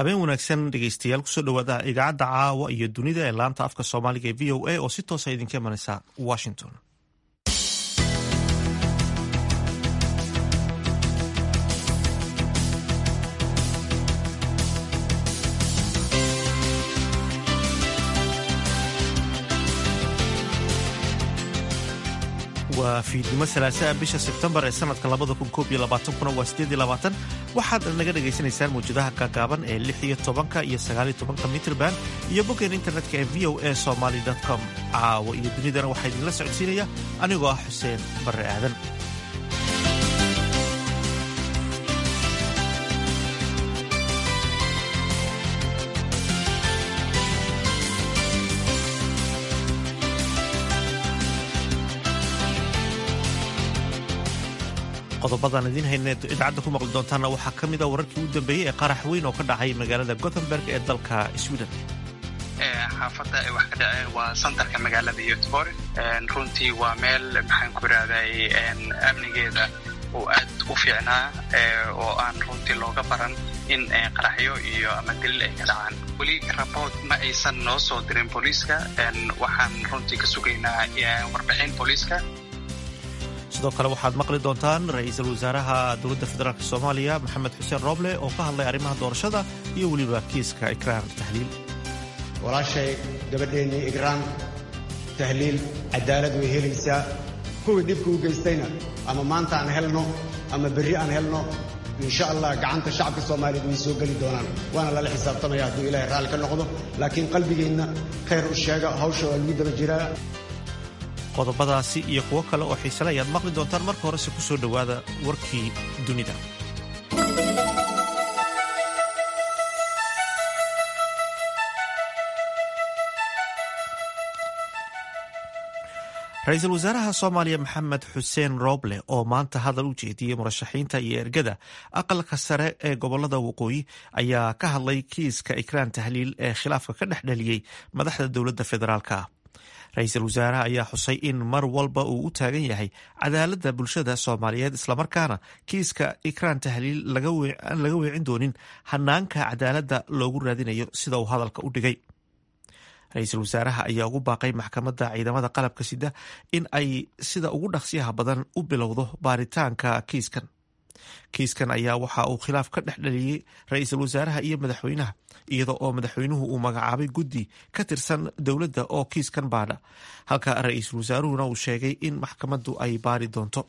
habeen wanaagsan dhegeystayaal kusoo dhawaada idaacadda caawa iyo dunida ee laanta afka soomaaliga ee v o a oo si toosa idinka imanaysa washington waa fiidnimo salaasaa bisha sebtembar ee sanadka kuna waa waxaad naga dhagaysanaysaan mawjadaha gaagaaban ee iyo tobanka iyo sagaaliyo tobanka mitrban iyo boggeen internetka ee v o a somaly com caawa iyo dunidana waxaa idinla socodsiinaya anigoo ah xuseen barre aadan qodobadaan idiin hayne idaacadda ku maqli doontaana waxaa ka mid a wararkii u dambeeyey ee qarax weyn oo ka dhacay magaalada gothenburg ee dalka sweden xaafadda ay wax ka dhaceen waa santarka magaalada yotbor runtii waa meel maxaan ku irahday amnigeeda uu aad u fiicnaa oo aan runtii looga baran in qaraxyo iyo ama dilil ay ka dhacaan weli raboort ma aysan noo soo dirin booliiska waxaan runtii ka sugaynaa warbixin booliiska sidoo kale waxaad maqli doontaan ra-iisul wasaaraha dowladda federaalk soomaaliya maxamed xuseen rooble oo ka hadlay arrimaha doorashada iyo weliba kiiska ikraan tahliil walaashay gabadheennii igraan tahliil cadaalad way helaysaa kuwii dhibka u geystayna ama maanta aan helno ama berri aan helno insha allah gacanta shacabka soomaaliyeed way soo geli doonaan waana lala xisaabtamaya hadduu ilaahay raalli ka noqdo laakiin qalbigeenna khayr u sheega hawsha waa lagu daba jiraa qodobadaasi iyo kuwo kale oo xiisale ayaad maqli doontaan marka horese ku soo dhowaada warkii dunida ra-iisul wasaaraha soomaaliya maxamed xuseen rooble oo maanta hadal u jeediyey murashaxiinta iyo ergada aqalka sare ee gobolada waqooyi ayaa ka hadlay kiiska ikraan tahliil ee khilaafka ka dhex dhaliyey madaxda dowladda federaalka ra-iisul wasaaraha ayaa xusay in mar walba uu u taagan yahay cadaaladda bulshada soomaaliyeed islamarkaana kiiska ikraan tahliil laga weecin doonin hanaanka cadaaladda loogu raadinayo sida uu hadalka u dhigay ra-iisul wasaaraha ayaa ugu baaqay maxkamadda ciidamada qalabka sida in ay sida ugu dhaqsiyaha badan u bilowdo baaritaanka kiiskan kiiskan ayaa waxa uu khilaaf ka dhex dhaliyey ra-iisul wasaaraha iyo madaxweynaha iyada oo madaxweynuhu uu magacaabay guddi ka tirsan dowladda oo kiiskan baadha halka ra-iisul wasaaruhuna uu sheegay in maxkamaddu ay baari doonto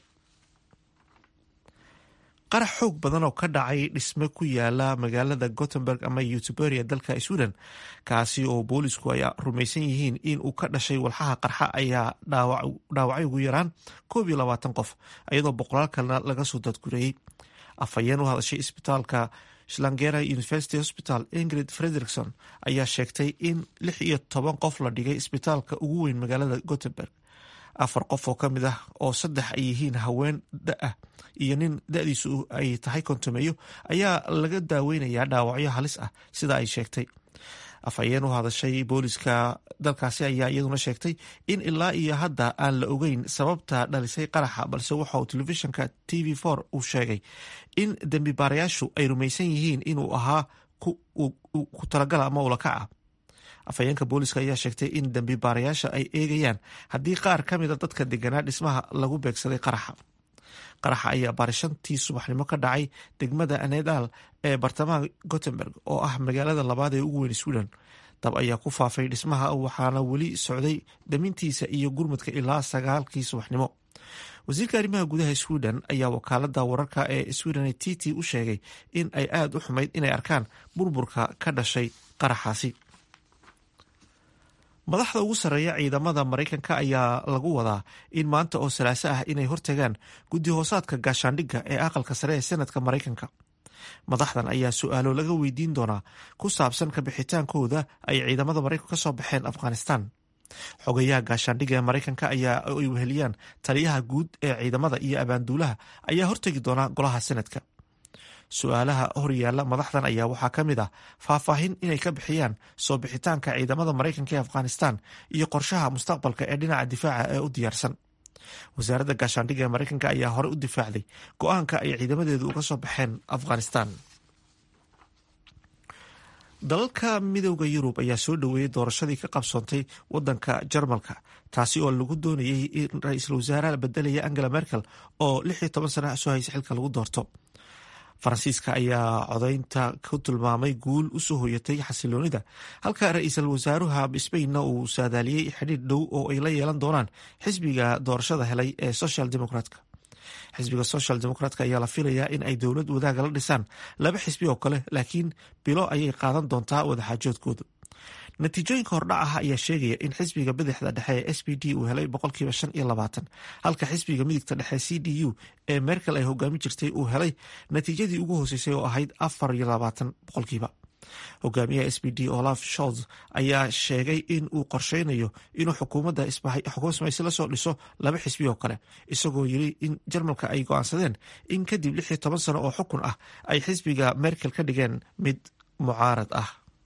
qarax xoog badan oo ka dhacay dhisme ku yaala magaalada gothenburg ama yutuberia dalka sweden kaasi oo boolisku ay rumaysan yihiin in uu ka dhashay walxaha qarxa ayaa dhaawacay ugu yaraan koob iyo labaatan qof iyadoo boqolaal kalena laga soo dadgureeyey afhayeen u hadashay isbitaalka shlangera university hospital ingrid frederikson ayaa sheegtay in lix iyo toban qof la dhigay isbitaalka ugu weyn magaalada gothenburg afar qof oo ka mid ah oo saddex ay yihiin haween da-ah iyo nin da-diisu ay tahay kontomeeyo ayaa laga daaweynayaa dhaawacyo halis ah sida ay sheegtay afhayeen u hadashay booliska dalkaasi ayaa iyaduna sheegtay in ilaa iyo hadda aan la ogeyn sababta dhalisay qaraxa balse waxa uu telefishinka t v for uu sheegay in dembi baarayaashu ay rumaysan yihiin inuu ahaa ku talagala ama ulakaca afhayeenka booliska ayaa sheegtay in dembi baarayaasha ay eegayaan haddii qaar ka mida dadka deganaa dhismaha lagu beegsaday qaraxa qaraxa ayaa baarishantii subaxnimo ka dhacay degmada anedal ee bartamaha gothenburg oo ah magaalada labaad ee ugu weyn sweden dab ayaa ku faafay dhismaha waxaana weli socday damintiisa iyo gurmudka ilaa sagaalkii subaxnimo wasiirka arrimaha gudaha sweden ayaa wakaalada wararka ee sweden t t u sheegay in ay aada u xumayd inay arkaan burburka ka dhashay qaraxaasi madaxda ugu sarreeya ciidamada maraykanka ayaa lagu wadaa in maanta oo salaaso ah inay hortagaan guddi hoosaadka gaashaandhigga ee aqalka sare ee senadka maraykanka madaxdan ayaa su-aalo laga weydiin doonaa ku saabsan kabixitaankooda ay ciidamada maraykanka ka soo baxeen afghanistan xogayaha gaashaandhigga ee maraykanka ayaa ay weheliyaan taliyaha guud ee ciidamada iyo abaanduulaha ayaa hortegi doona golaha senadka su-aalaha horyaala madaxdan ayaa waxaa ka mid ah faahfaahin inay ka bixiyaan soo bixitaanka ciidamada maraykanka ee afghanistan iyo qorshaha mustaqbalka ee dhinaca difaaca ee u diyaarsan wasaaradda gaashaandhigga ee maraykanka ayaa hore u difaacday go-aanka ay ciidamadeedu uga soo baxeen afghanistan dalalka midooda yurub ayaa soo dhoweeyey doorashadii ka qabsoontay wadanka jarmalka taasi oo lagu doonayay in ra-iisul wasaaraha bedelaya angela merkel oo lix iyo toban sana soo haysa xilka lagu doorto faransiiska ayaa codaynta ku tilmaamay guul usoo hoyatay xasiloonida halka ra-iisul wasaaruha sbainna uu saadaaliyey xidhiir dhow oo ay la yeelan doonaan xisbiga doorashada helay ee social democratka xisbiga social democratka ayaa la filayaa in ay dowlad wadaaga la dhisaan laba xisbi oo kale laakiin bilo ayay qaadan doontaa wadaxaajoodkooda natiijooyinka hordhac ah ayaa sheegaya in xisbiga bidixda dhexe ee s p d uu helay boqolkiiba shan iyo labaatan halka xisbiga midigta dhexe c d u ee merkel ay hogaami jirtay uu helay natiijadii ugu hooseysay oo ahayd afar iyo labaatan boqolkiiba hogaamiyaha s p d olaf sholz ayaa sheegay in uu qorsheynayo inuu xukuumadda xukuumad samaysi lasoo dhiso laba xisbi oo kale isagoo yiri in jarmalka ay go-aansadeen in kadib lix iyo toban sano oo xukun ah ay xisbiga merkel ka dhigeen mid mucaarad ah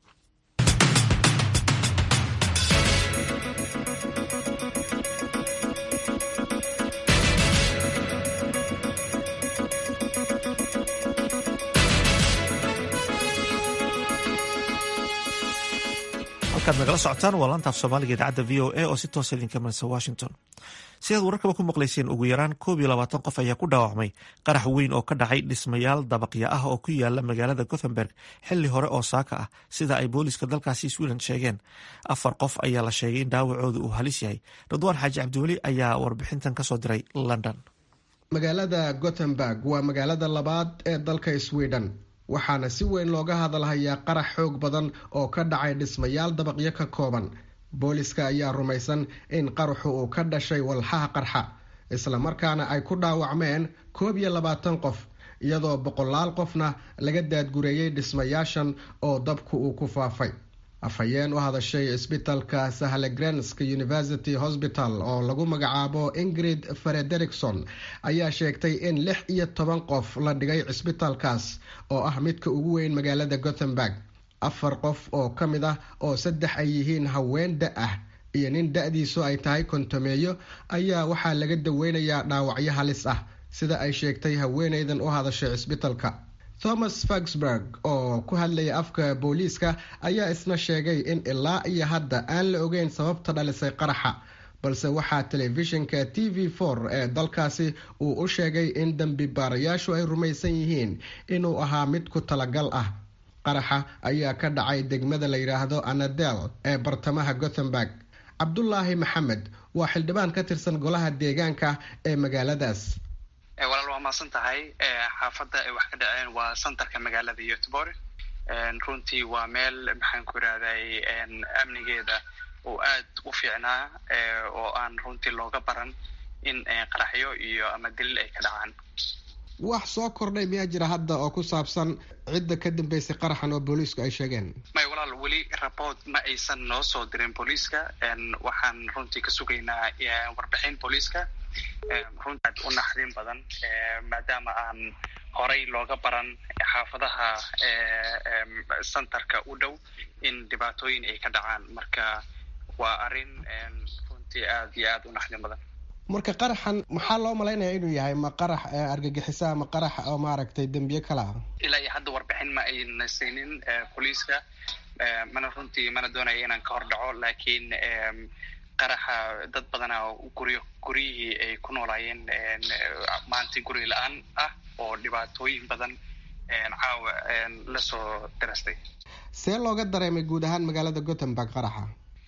halkaad nagala socotaan waa laantaaf soomaaliga idaacadda v o a oo si toosa idinka marisa washington sidaad wararkaba ku maqlayseen ugu yaraan koob iyo labaatan qof ayaa ku dhaawacmay qarax weyn oo ka dhacay dhismayaal dabaqya ah oo ku yaala magaalada gothenburg xili hore oo saaka ah sida ay booliiska dalkaasi sweden sheegeen afar qof ayaa la sheegay in dhaawacooda uu halis yahay ridwaan xaaji cabdiweli ayaa warbixintan kasoo diray london magaalada gothenburg waa magaalada labaad ee dalka sweden waxaana si weyn looga hadalhayaa qarax xoog badan oo ka dhacay dhismayaal dabaqyo ka kooban booliska ayaa rumaysan in qaraxu uu ka dhashay walxaha qarxa islamarkaana ay ku dhaawacmeen koob iyo labaatan qof iyadoo boqolaal qofna laga daadgureeyey dhismayaashan oo dabku uu ku faafay afhayeen u hadashay cisbitalka sahlegrensk university hosbital oo lagu magacaabo ingrid frederikson ayaa sheegtay in lix iyo toban qof la dhigay cisbitalkaas oo ah midka ugu weyn magaalada gothenburg afar qof oo ka mid ah oo saddex ay yihiin haween da ah iyo nin da-diisu ay tahay kontomeeyo ayaa waxaa laga daweynayaa dhaawacyo halis ah sida ay sheegtay haweeneydan u hadashay cisbitalka thomas fagsburg oo ku hadlaya afka booliiska ayaa isna sheegay in ilaa iyo hadda aan la ogeyn sababta dhalisay qaraxa balse waxaa telefishinka t v for ee dalkaasi uu u sheegay in dembi baarayaashu ay rumaysan yihiin inuu ahaa mid ku talagal ah qaraxa ayaa ka dhacay degmada la yidhaahdo anadel ee bartamaha gothenburg cabdulaahi maxamed waa xildhibaan ka tirsan golaha deegaanka ee magaaladaas walaal waa mahadsan tahay xaafadda ay wax ka dhaceen waa santarka magaalada yotbor runtii waa meel maxaan ku irahday amnigeeda oo aad u fiicnaa oo aan runtii looga baran in qaraxyo iyo ama dilil ay ka dhacaan wax soo kordhay miyaa jira hadda oo ku saabsan cidda ka dambeysay qaraxan oo booliisku ay sheegeen may walaal weli rapport ma aysan noo soo dirin booliiska waxaan runtii ka sugaynaa warbixin booliiska runtii aad u naxdin badan maadaama aan horay looga baran xaafadaha centerka u dhow in dhibaatooyin ay ka dhacaan marka waa arrin runtii aad iyo aad u naxdin badan marka qaraxan maxaa loo malaynaya inuu yahay ma qarax argagixisa ama qarax oo maaragtay dembiye kale ah ilaa iyo hadda warbixin ma ayna siinin booliiska mana runtii mana doonaya inaan ka hor dhaco laakiin qaraxa dad badana guryo guryihii ay ku noolaayeen maanta guri la-aan ah oo dhibaatooyin badan caawa lasoo dirastay see looga dareemay guud ahaan magaalada gothenburg qaraxa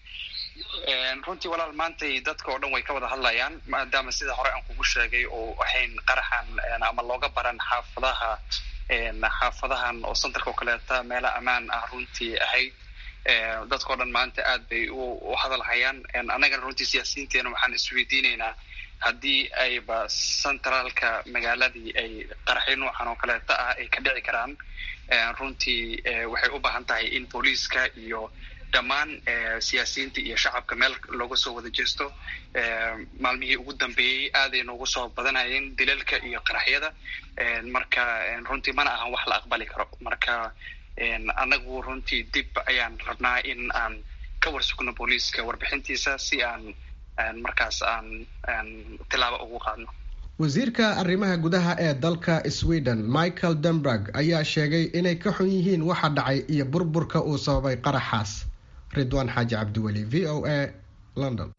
runtii walaal maantay dadka oo dhan way ka wada hadlayaan maadaama sida hore aan kugu sheegay oo ahayn qaraxan ama looga baran xaafadaha xaafadahan oo centerka oo kaleeta meela ammaan ah runtii ahayd dadka o dhan maanta aad bay u hadalhayaan annagana runtii siyaasiyiinteena waxaan isweydiinaynaa haddii ayba centraalka magaaladii ay qaraxyo noocan oo kaleeta ah ay ka dhici karaan runtii waxay u baahan tahay in booliiska iyo dhammaan siyaasiyiinta iyo shacabka meel looga soo wada jeesto maalmihii ugu dambeeyey aaday noogu soo badanayeen dilalka iyo qaraxyada marka runtii mana ahan wax la aqbali karo marka annagu runtii dib ayaan rabnaa in aan ka warsugno booliiska warbixintiisa si aan markaas aan tilaabo ugu qaadno wasiirka arrimaha gudaha ee dalka sweden michael denberg ayaa sheegay inay ka xun yihiin waxa dhacay iyo burburka uu sababay qaraxaas ridwaan xaaji cabdiweli v o a london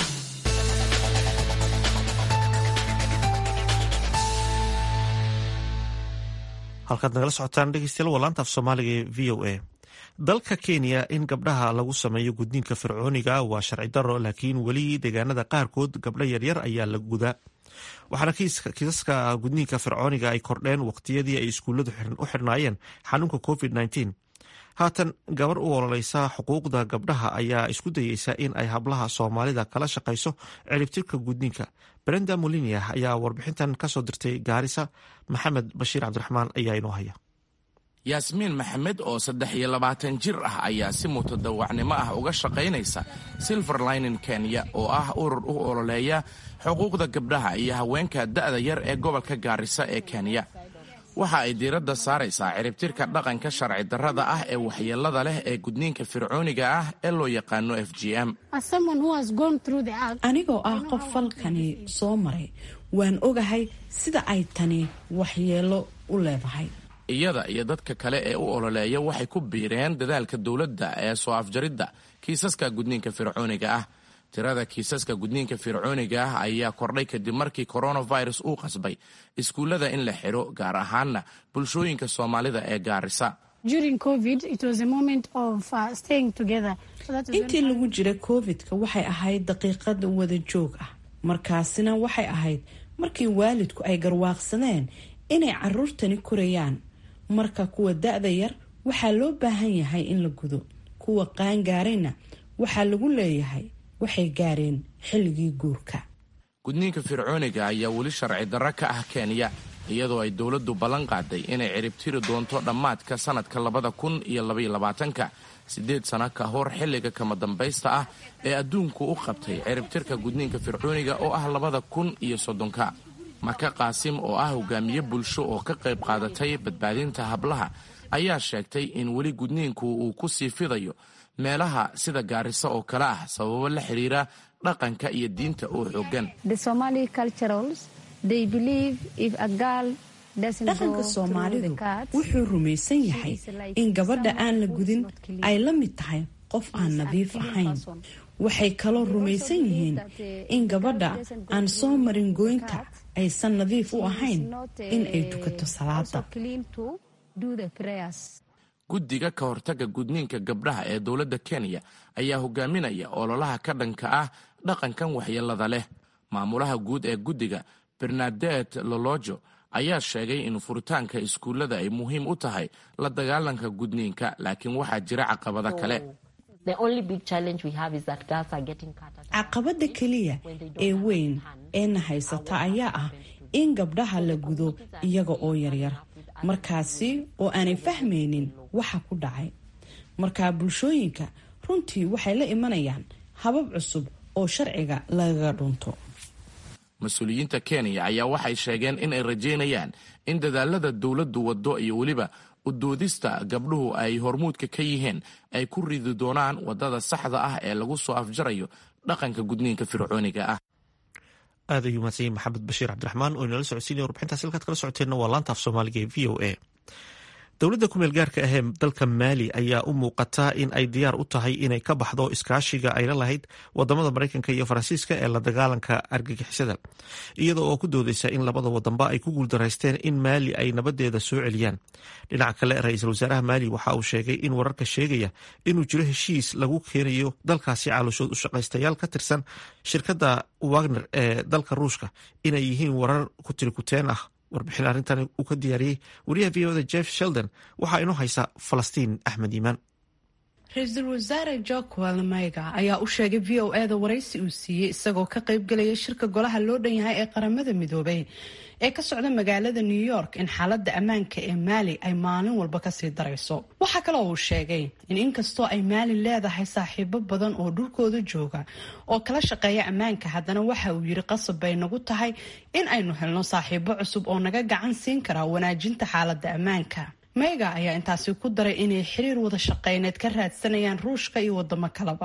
halkaad nagala socotaan dhegeystayaal waa laanta af soomaaliga ee v o a dalka kenya in gabdhaha lagu sameeyo gudniinka fircooniga waa sharci daro laakiin weli deegaanada qaarkood gabdho yaryar ayaa la gudaa waxaana kiisaska gudniinka fircooniga ay kordheen waqtiyadii ay iskuulladu u xirnaayeen xanuunka covid -19 haatan gabar u ololeysa xuquuqda gabdhaha ayaa isku dayeysa in ay hablaha soomaalida kala shaqayso ciribtirka gudniinka brenda molinia ayaa warbixintan kasoo dirtay gaarisa maxamed bashiir cabdiraxmaan ayaa inoo haya yaasmiin maxamed oo saddex iyo labaatan jir ah ayaa si mutadawacnimo ah uga shaqaynaysa silver linen kenya oo ah urur u ololeeya xuquuqda gabdhaha iyo haweenka da'da yar ee gobolka gaarisa ee kenya waxa ay diiradda saaraysaa ciribtirka dhaqanka sharci darrada ah ee waxyeellada leh ee gudniinka fircooniga ah ee loo yaqaano f g m anigoo ah qof falkani soo maray waan ogahay sida ay tani waxyeello u leedahay iyada iyo dadka kale ee u ololeeya waxay ku biireen dadaalka dowladda ee soo afjaridda kiisaska gudniinka fircooniga ah tirada kiisaska gudniinka fircooniga ah ayaa kordhay kadib markii coronavirus uu qasbay iskuullada in la xidho gaar ahaanna bulshooyinka soomaalida ee gaarisa intii lagu jira covid-ka waxay ahayd daqiiqad wada joog ah markaasina waxay ahayd markii waalidku ay garwaaqsadeen inay caruurtani korayaan marka kuwa da-da yar waxaa loo baahan yahay in la gudo kuwa qaangaarayna waxaa lagu leeyahay waxay gaareen xilligii guurka gudniinka fircooniga ayaa weli sharci darro ka ah kenya iyadoo ay dowladdu ballan qaaday inay ciribtiri doonto dhammaadka sannadka labada kun iyo labaiyo labaatanka siddeed sano ka hor xilliga kama dambaysta ah ee adduunku u qabtay ciribtirka gudniinka fircooniga oo ah labada kun iyo soddonka maka qaasim oo ah hogaamiye bulsho oo ka qayb qaadatay badbaadinta hablaha ayaa sheegtay in weli gudniinku uu ku sii fidayo meelaha sida gaarisa oo kale ah sababo la xidhiira dhaqanka iyo diinta oo xoogan dhaqanka soomaalidu wuxuu rumaysan yahay in gabadha aan la gudin ay la mid tahay qof aan nadiif ahayn waxay kaloo rumaysan yihiin in gabadha aan soo marin gooynta aysan nadiif u ahayn in ay tukato salaada guddiga ka hortagga gudniinka gabdhaha ee dowladda kenya ayaa hogaaminaya ololaha ka dhanka ah dhaqankan waxyeellada leh maamulaha guud ee guddiga bernadet lolojo ayaa sheegay in furitaanka iskuullada ay muhiim u tahay la dagaalanka gudniinka laakiin waxaa jira caqabado kale caqabada keliya ee weyn eena haysata ayaa ah in gabdhaha la gudo iyaga oo yaryar markaasi oo aanay fahmaynin waxa ku dhacay markaa bulshooyinka runtii waxay la imanayaan habab cusub oo sharciga lagaga dhunto mas-uuliyiinta kenya ayaa waxay sheegeen in ay rajaynayaan in dadaalada dowladdu waddo iyo weliba udoodista gabdhuhu ay hormuudka ka yihiin ay ku ridi doonaan waddada saxda ah ee lagu soo afjarayo dhaqanka gudniinka fircooniga ah aad ayuu mahadsanyahy maxamed bashiir cabdiraxmaan oo inala socodsiinaya warbixintaas halkaad kala socoteenna waa laanta af soomaaliga ee v o a dowladda kumeel gaarka ahee dalka maali ayaa u muuqata in ay diyaar u tahay inay ka baxdo iskaashiga ayla lahayd wadamada mareykanka iyo faransiiska ee la dagaalanka argagixisada iyada oo ku doodeysa in labada wadanba ay ku guuldaraysteen in maali ay nabadeeda soo celiyaan dhinaca kale ra-iisul wasaaraha maali waxa uu sheegay in wararka sheegaya inuu jiro heshiis lagu keenayo dalkaasi calooshood u shaqaystayaal ka tirsan shirkadda wagner ee dalka ruushka inay yihiin warar kutirikuteen ah warbixin arrintan uu ka diyaariyey wariyaha v oda jeff sheldon waxaa inoo haysa falastiin axmed iimaan ra-iisul wasaare jokwel mayga ayaa u sheegay v o eda waraysi uu siiyey isagoo ka qaybgalaya shirka golaha loo dhan yahay ee qaramada midoobay ee ka socda magaalada new york in xaalada ammaanka ee maali ay maalin walba kasii darayso waxaa kaloo uu sheegay in inkastoo ay maali leedahay saaxiibo badan oo dhulkooda jooga oo kala shaqeeya ammaanka haddana waxa uu yiri qasab bay nagu tahay in aynu helno saaxiibo cusub oo naga gacan siin kara wanaajinta xaalada ammaanka meyga ayaa intaasi ku daray inay xiriir wada shaqeyneed ka raadsanayaan ruushka iyo wadamo kaleba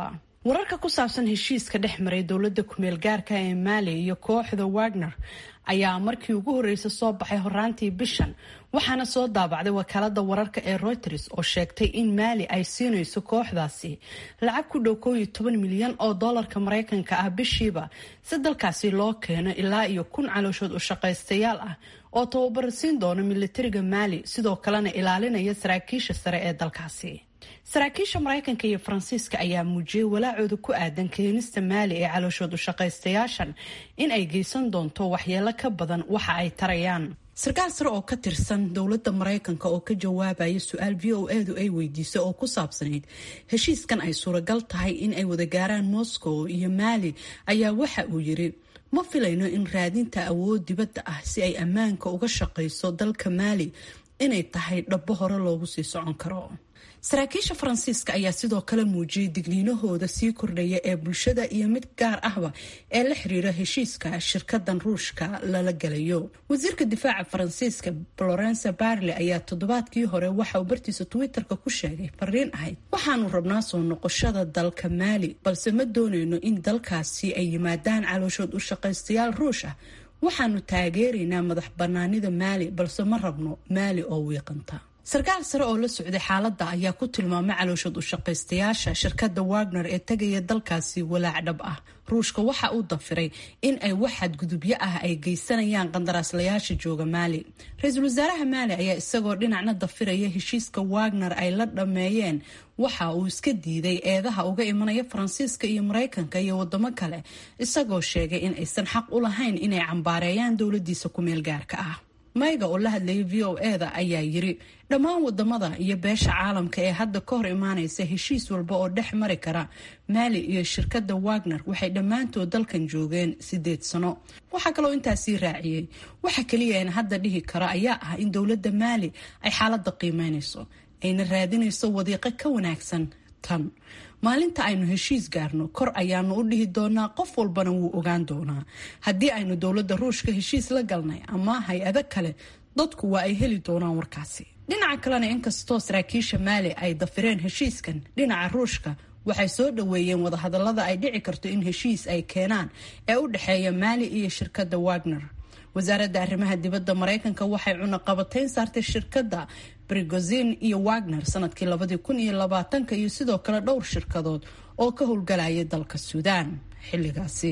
wararka ku saabsan heshiiska dhex maray dowladda kumeel gaarka ee maali iyo kooxda wagner ayaa markii ugu horreysay soo baxay horaantii bishan waxaana soo daabacday wakaalada wararka ee reuters oo sheegtay in maali ay siinayso kooxdaasi lacag ku dhow koob iyo toban milyan oo doolarka mareykanka ah bishiiba si dalkaasi loo keeno ilaa iyo kun calooshood u shaqaystayaal ah oo tababar siin doona militariga maali sidoo kalena ilaalinaya saraakiisha sare ee dalkaasi saraakiisha mareykanka iyo faransiiska ayaa muujiyey walaacooda ku aadan keenista maali ee calooshood u shaqaystayaashan in ay geysan doonto waxyeelo ka badan waxa ay tarayaan sarkaal sare oo ka tirsan dowladda mareykanka oo ka jawaabaya su-aal v o edu ay weydiisay oo ku saabsanayd heshiiskan ay suuragal tahay in ay wada gaaraan moscow iyo maali ayaa waxa uu yiri ma filayno in raadinta awood dibadda ah si ay ammaanka uga shaqayso dalka maali inay tahay dhabbo hore loogu sii socon karo saraakiisha faransiiska ayaa sidoo kale muujiyey digniinahooda sii kordhaya ee bulshada iyo mid gaar ahba ee la xiriira heshiiska shirkadan ruushka lala galayo wasiirka difaaca faransiiska florence barle ayaa toddobaadkii hore waxa uu bartiisa twitter-ka ku sheegay fariin ahayd waxaanu rabnaa soo noqoshada dalka maali balse ma doonayno in dalkaasi ay yimaadaan calooshood u shaqaystayaal ruush ah waxaanu taageeraynaa madax banaanida maali balse ma rabno maali oo wiiqanta sarkaal sare oo la socday xaaladda ayaa ku tilmaamay calooshood u shaqaystayaasha shirkadda wagner ee tegaya dalkaasi walaac dhab ah ruushka waxa uu dafiray in ay wax xadgudubyo ah ay geysanayaan qandaraaslayaasha jooga maali ra-iisul wasaaraha maali ayaa isagoo dhinacna dafiraya heshiiska wagner ay la dhammeeyeen waxa uu iska diiday eedaha uga imanaya faransiiska iyo mareykanka iyo wadamo kale isagoo sheegay in aysan xaq u lahayn inay cambaareeyaan dowladiisa ku-meel gaarka ah mayga oo la hadlayay v o eda ayaa yiri dhammaan wadamada iyo beesha caalamka ee hadda ka hor imaanaysa heshiis walba oo dhex mari kara maali iyo shirkadda wagner waxay dhammaantood dalkan joogeen sideed sano waxaa kaloo intaasii raaciyey waxa keliya een hadda dhihi kara ayaa ah in dowladda maali ay xaaladda qiimeynayso ayna raadinayso wadiiqo ka wanaagsan tan maalinta aynu heshiis gaarno kor ayaanu u dhihi doonaa qof walbana wuu ogaan doonaa haddii aynu dowladda ruushka heshiis la galnay ama hay-ado kale dadku waa ay heli doonaan warkaasi dhinaca kalena inkastoo saraakiisha maali ay dafireen heshiiskan dhinaca ruushka waxay soo dhoweeyeen wadahadalada ay dhici karto in heshiis ay keenaan ee u dhexeeya maali iyo shirkadda wagner wasaaradda arrimaha dibadda mareykanka waxay cunaqabatayn saartay shirkadda brigozin iyo wagner sanadkii labadii kun iyo labaatanka iyo sidoo kale dhowr shirkadood oo ka howlgalaya dalka suudaan xilligaasi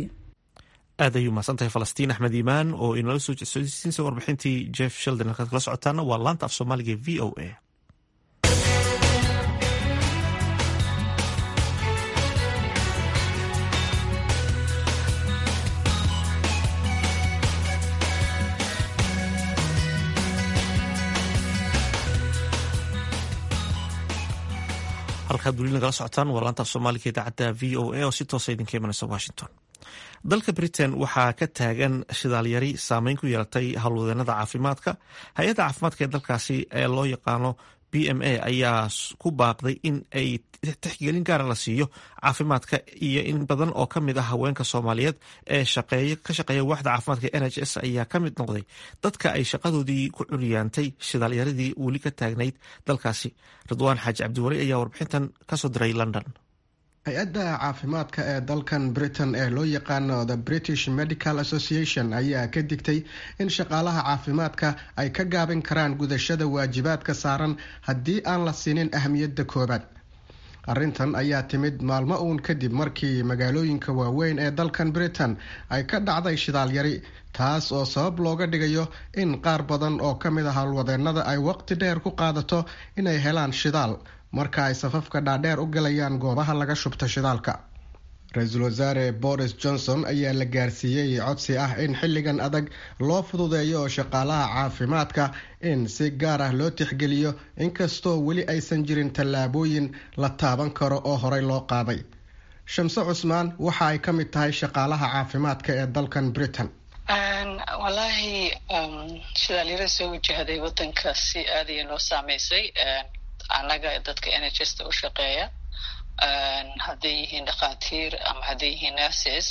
aad ayuu mahadsantahay falastiin axmed iimaan oo inala soo jedsodsiinsa warbixintii jeff sheldon halkaad kala socotaana waa laanta af soomaaliga v o a halkaad weli nagala socotaan waa laanta af soomaaliga idaacadda v o a oo si toosa idinka imanaysa washington dalka britain waxaa ka taagan shidaalyari saameyn ku yeelatay howlwadeenada caafimaadka hay-adda caafimaadka ee dalkaasi ee loo yaqaano b m a ayaa ku baaqday in ay tixgelin gaara la siiyo caafimaadka iyo in badan oo kamid ah haweenka soomaaliyeed ee ka shaqeeya waaxda caafimaadka n h s ayaa ka mid noqday dadka ay shaqadoodii ku curyaantay shidaalyaradii weli ka taagnayd dalkaasi ridwaan xaaji cabdiwali ayaa warbixintan kasoo diray london hay-adda caafimaadka ee dalkan britain ee loo yaqaano the british medical association ayaa ka digtay in shaqaalaha caafimaadka ay ka gaabin karaan gudashada waajibaadka saaran haddii aan la siinin ahmiyadda koobaad arrintan ayaa timid maalmo uun kadib markii magaalooyinka waaweyn ee dalkan britain ay ka dhacday shidaalyari taas oo sabab looga dhigayo in qaar badan oo ka mid ah howlwadeenada ay waqti dheer ku qaadato inay helaan shidaal marka ay safafka dhaadheer u galayaan goobaha laga shubta shidaalka ra-iisul wasaare boris johnson ayaa la gaarsiiyey codsi ah in xilligan adag loo fududeeyo oo shaqaalaha caafimaadka in si gaar ah loo tixgeliyo inkastoo weli aysan jirin tallaabooyin la taaban karo oo horey loo qaaday shamse cusmaan waxa ay ka mid tahay shaqaalaha caafimaadka ee dalkan britain walaahi shidaalyara soo wajahday wadanka si aadaya noo saameysay annaga dadka n h s ta u shaqeeya hadday yihiin dhakhaatiir ama hadday yihiin nurses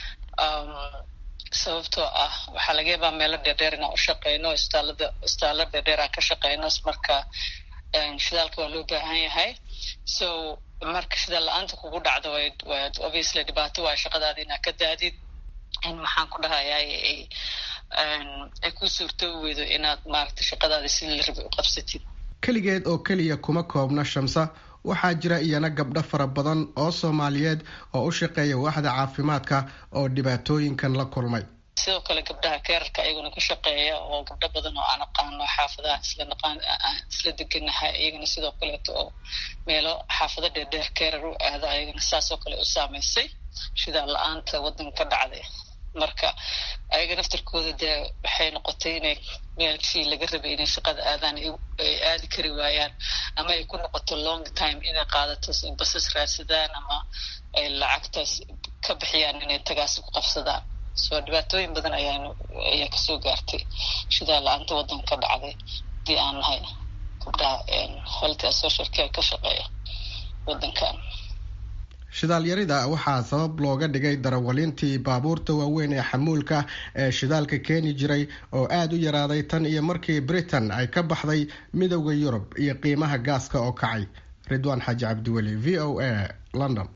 sababtoo ah waxaa laga yaabaa meelo dheerdheer inaan u shaqeyno istaalada istaalo dheerdheer aan ka shaqeyno marka shidaalka waa loo baahan yahay so marka shida la-aanta kugu dhacdo waad obviously dhibaato waa shaqadaada inaa ka daadid in maxaan ku dhahayaa ay ku suurto weydo inaad maaragta shaqadaada sidii la rabay u qabsatid keligeed oo keliya kuma koobna shamsa waxaa jira iyana gabdho fara badan oo soomaaliyeed oo u shaqeeya waaxda caafimaadka oo dhibaatooyinkan la kulmay sidoo kale gabdhaha keerarka ayaguna ka shaqeeya oo gabdho badan oo aan aqaano xaafadaha isla naqaan isla deganahay iyagana sidoo kaleeto oo meelo xaafado dheerdheer keerar u aada ayagana saasoo kale u saameysay shidaa la-aanta waddanka ka dhacday marka ayaga naftarkooda dee waxay noqotay inay meelkii laga rabay inay shaqada aadaan ay aadi kari waayaan ama ay ku noqoto long time inay qaadato basas raadsadaan ama ay lacagtaas ka bixiyaan inay tagaasi ku qabsadaan soo dhibaatooyin badan ayaan ayaa kasoo gaartay shidaa la-aanta waddanka ka dhacday hadii aan nahay gabdhaha health social care ka shaqeeya waddankan shidaalyarida waxaa sabab looga dhigay darawaliintii baabuurta waaweyn ee xamuulka ee shidaalka keeni jiray oo aada u yaraaday tan iyo markii britain ay ka baxday midowda yurub iyo qiimaha gaaska oo kacay ridwaan xaaji cabdiweli v o a london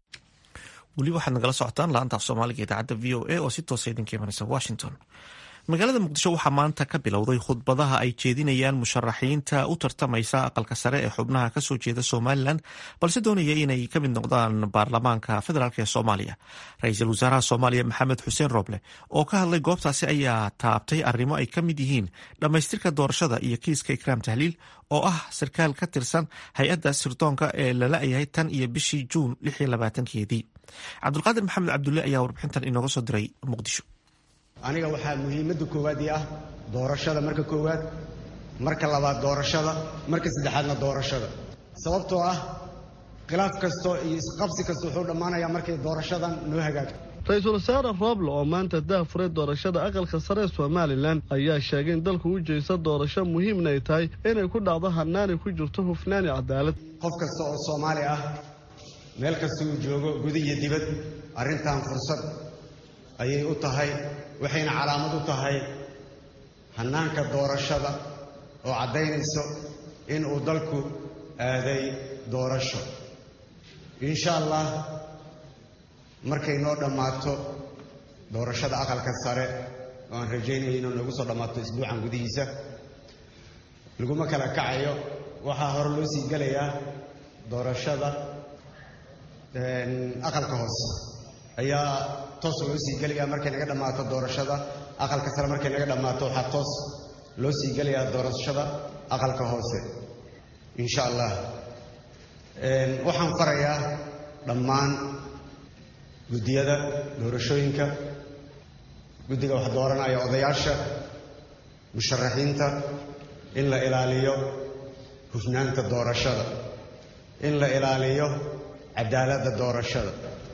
weli waxaad nagala socotaan laanta af soomaaliga idaacadda v o a oo si toosa idinka imanaysa washington magaalada muqdisho waxaa maanta ka bilowday khudbadaha ay jeedinayaan musharaxiinta u tartamaysa aqalka sare ee xubnaha kasoo jeeda somalilan balse doonaya inay ka mid noqdaan baarlamaanka federaalk ee soomaaliya ra-iisul wasaaraha soomaaliya maxamed xuseen roble oo ka hadlay goobtaasi ayaa taabtay arrimo ay ka mid yihiin dhammaystirka doorashada iyo kiiska ikraam tahliil oo ah sarkaal ka tirsan hay-adda sirdoonka ee lala-yahay tan iyo bishii juun keedii cabdulqaadir maxamed cabdulle ayaa warbixintan inooga soo diray muqdisho aniga waxaa muhiimadda koowaad ii ah doorashada marka koowaad marka labaad doorashada marka saddexaadna doorashada sababtoo ah khilaaf kasto iyo isqabsi kasta wuxuu dhammaanayaa markay doorashadan noo hagaagto ra-iisul wasaare rooble oo maanta daafuray doorashada aqalka sare ee somalilan ayaa sheegay in dalku u jeesta doorasho muhiimna ay tahay inay ku dhacdo hanaanay ku jirto hufnaani cadaalad qof kasta oo soomaali ah meel kasta uu joogo guda iyo dibad arrintan fursad ayay u tahay waxayna calaamad u tahay hannaanka doorashada oo caddaynayso in uu dalku aaday doorasho insha allah markay noo dhammaato doorashada aqalka sare oo aan rajaynaya inuu nagu soo dhammaato isbuucan gudihiisa laguma kala kacayo waxaa hore loo sii gelayaa doorashada aqalka hoose ayaa toos loo sii gelayaa markay naga dhammaato doorashada aqalka sare markay naga dhammaato waxaa toos loo sii gelayaa doorashada aqalka hoose insha allah waxaan farayaa dhammaan guddiyada doorashooyinka guddiga wax dooranaya odayaasha musharaxiinta in la ilaaliyo hufnaanta doorashada in la ilaaliyo cadaaladda doorashada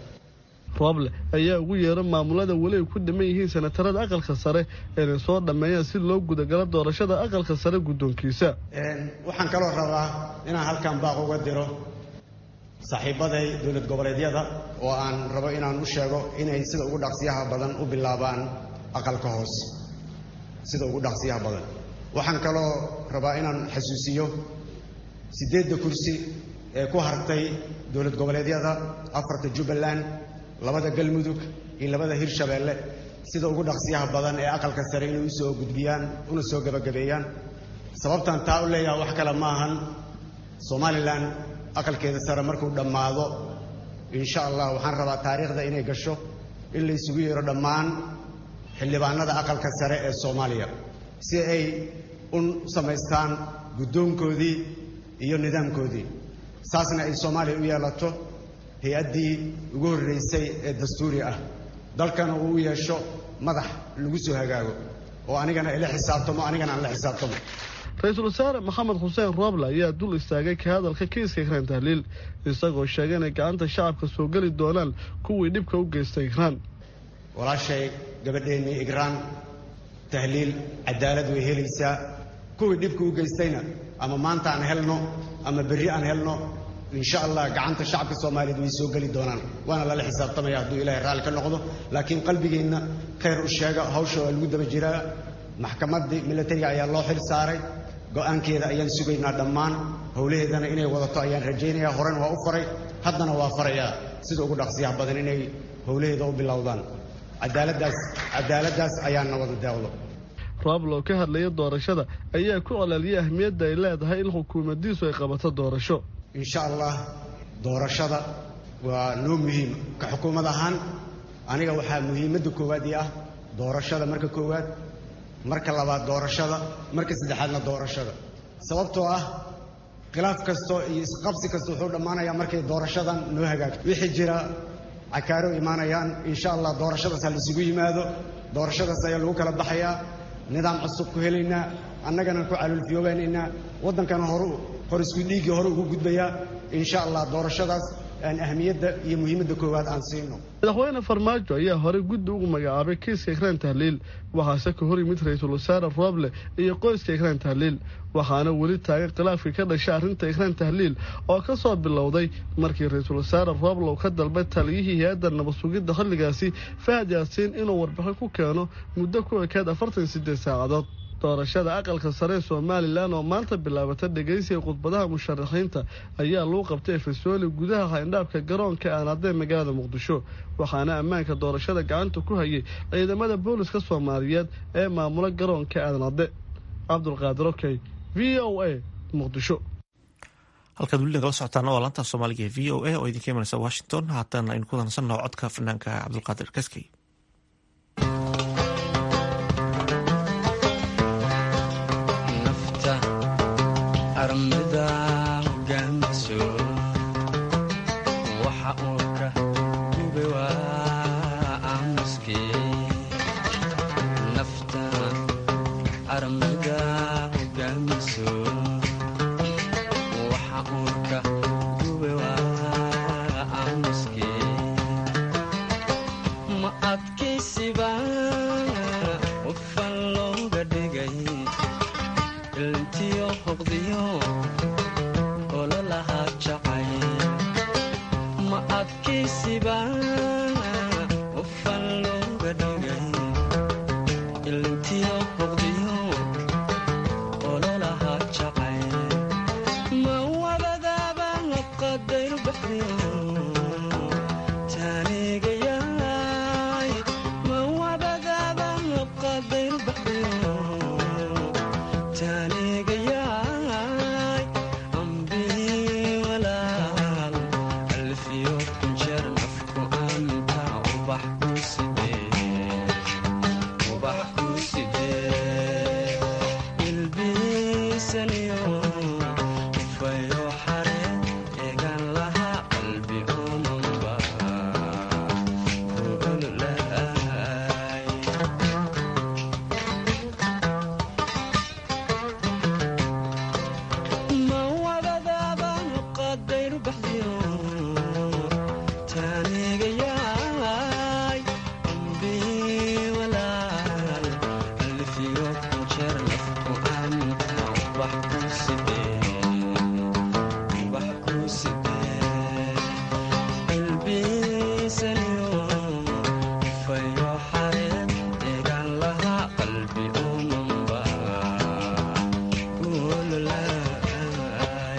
rooble ayaa ugu yeera maamulada weli ay ku dhiman yihiin sanatarada aqalka sare inay soo dhammeeyaan si loo gudagalo doorashada aqalka sare guddoonkiisa waxaan kaloo rabaa inaan halkan baaq uga diro saaxiibaday dowlad goboleedyada oo aan rabo inaan u sheego inay sida ugu dhaqsiyaha badan u bilaabaan aqalka hoose sida ugu dhaqsiyaha badan waxaan kaloo rabaa inaan xasuusiyo siddeedda kursi ee ku hartay dowlad goboleedyada afarta jubbaland labada galmudug iyo labada hirshabeelle sida ugu dhaqsiyaha badan ee aqalka sare inay u soo gudbiyaan una soo gebagabeeyaan sababtan taa u leeyaha wax kale ma ahan somalilan aqalkeeda sare markuu dhammaado insha allah waxaan rabaa taariikhda inay gasho in la isugu yeero dhammaan xildhibaanada aqalka sare ee soomaaliya si ay u samaystaan guddoonkoodii iyo nidaamkoodii saasna ay soomaaliya u yeelato hay-addii ugu horraysay ee dastuuri ah dalkana uu u yeesho madax lagu soo hagaago oo anigana ila xisaabtamo anigana aan la xisaabtamo ra-iisul wasaare maxamed xuseen rooble ayaa dul istaagay ka hadalka kiiska ikraan tahliil isagoo sheegay inay gacanta shacabka soo geli doonaan kuwii dhibka u geystay ikraan walaashay gabadheennii igraan tahliil cadaalad way helaysaa kuwii dhibka u geystayna ama maanta aan helno ama berri aan helno insha allah gacanta shacabka soomaaliyeed way soo geli doonaan waana lala xisaabtamaya hadduu ilaahay raalli ka noqdo laakiin qalbigeenna khayr u sheega hawsha waa lagu daba jiraa maxkamaddii milatariga ayaa loo xil saaray go'aankeeda ayaan sugaynaa dhammaan howlaheedana inay wadato ayaan rajaynayaa horen waa u faray haddana waa farayaa sida ugu dhaqsiyaha badan inay howlaheeda u bilowdaan cadaaladdaas cadaaladdaas ayaana wada deeqdo rooblow ka hadlaya doorashada ayaa ku colaaliyay ahmiyadda ay leedahay in xukuumaddiisu ay qabato doorasho insha allah doorashada waa noo muhiim ka xukuumad ahaan aniga waxaa muhiimadda koowaad ii ah doorashada marka koowaad marka labaad doorashada marka saddexaadna doorashada sababtoo ah khilaaf kasto iyo isqabsi kasta wuxuu dhammaanayaa markay doorashadan noo hagaagto wixii jira cakaaro imaanayaan insha allah doorashadaas ha laisugu yimaado doorashadaas ayaa lagu kala baxayaa nidaam cusub ku helaynaa annagana ku calulfiyoobaynaynaa waddankana horu hor isku dhiiggii hore ugu gudbayaa insha allah doorashadaas aan ahmiyadda iyo muhiimadda koowaad aan siino madaxweyne farmaajo ayaa horey guddi ugu magacaabay kiiska ikraan tahliil waxaase ka hor yimid ra-iisul wasaare rooble iyo qoyska ikraan tahliil waxaana weli taagan khilaafkii ka dhashay arrinta ikraan tahliil oo ka soo bilowday markii ra-iisul wasaare rooble uu ka dalbay taliyihii hay-adda nabad sugidda xilligaasi fahad yaasiin inuu warbixin ku keeno muddo ku ekeed afartan sideed saacadood doorashada aqalka sare ee somalilan oo maanta bilaabata dhegaysiga khudbadaha musharaxiinta ayaa lagu qabtay efesooli gudaha hayndhaabka garoonka aanadee magaalada muqdisho waxaana ammaanka doorashada gacanta ku hayay ciidamada booliska soomaaliyeed ee maamula garoonka aanade cabdulqaadir okey v o a muqdisho halkaad weli nagala socotaan waa laanta soomaaliga ee v o a oo idinka imanaysa washington haatan aynu ku dansannaho codka fanaanka cabdulqaadir kaskey armida hogaamiso waxa uu ka gube waa aamuske nafta armida hogaamiso waxa uu ka gube waa aamuske ma adkaysiba qofan looga dhigay ilntiyo hoqdiyo ololaha jacay ma adkaysiba qofan looga dhigay ilntiyo hoqdiyo ololaha jacay ma wabadaaba qadayru baxdiyo taanigayaay ma wabadaaba qadayru baxdiyo taanigayaay ambii walaal alfiyo kunjeer nafku anta ubax ku sidee ubax ku sidee ilbiisaniyo ufayo xare eegan laha qalbi omanba kuululaay ma wabadaaban qadayru baxdiyo taanigayaay ambii walaal alfiyo kunjeer nafku anta ubax ku sidee ubax ku sidee ilbiisaniyo fayo xareed eegan laha qalbi umanba kuululaay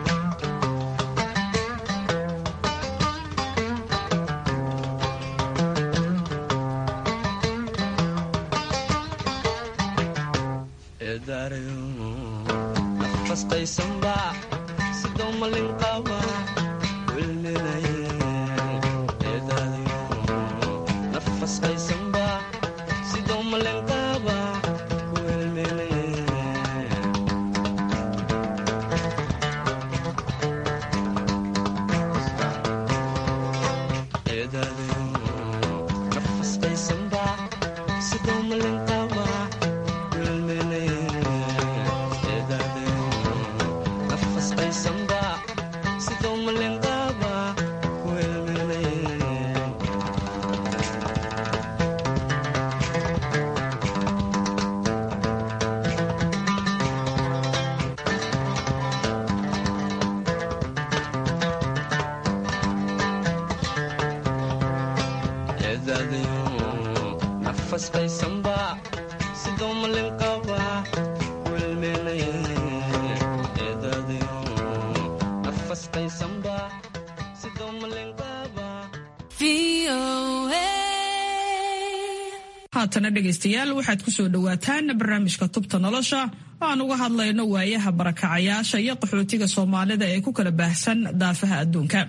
eedaarayo nafasqaysanba sidoo malin qaba wilminaye eedaarayo nafasqaysanba sidoo malin qaba wilminaye eedaarayo nafasqaysanba sidoo malin qaba nafasqaysanba sidoo malin qaba wilminaye eedadayo nafasqaysanba haatana dhegaystayaal waxaad ku soo dhowaataan barnaamijka tubta nolosha oo aan uga hadlayno waayaha barakacayaasha iyo qaxootiga soomaalida ee ku kala baahsan daafaha adduunka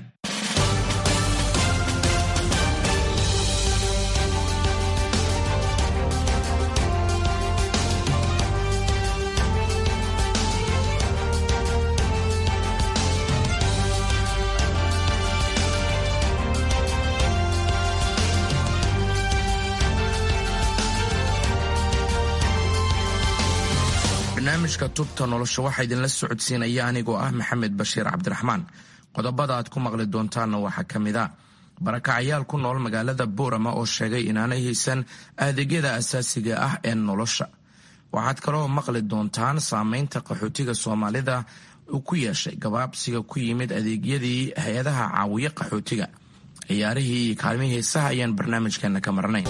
barnaamijka tubta nolosha waxaa idinla socodsiinaya anigoo ah maxamed bashiir cabdiraxmaan qodobada aad ku maqli doontaanna waxaa ka mid a barakacayaal ku nool magaalada boorama oo sheegay inaanay haysan adeegyada asaasiga ah ee nolosha waxaad kaloo maqli doontaan saameynta qaxootiga soomaalida uu ku yeeshay gabaabsiga ku yimid adeegyadii hay-adaha caawiya qaxootiga ciyaarihii iyo kaalmihii heesaha ayaan barnaamijkeena ka marnay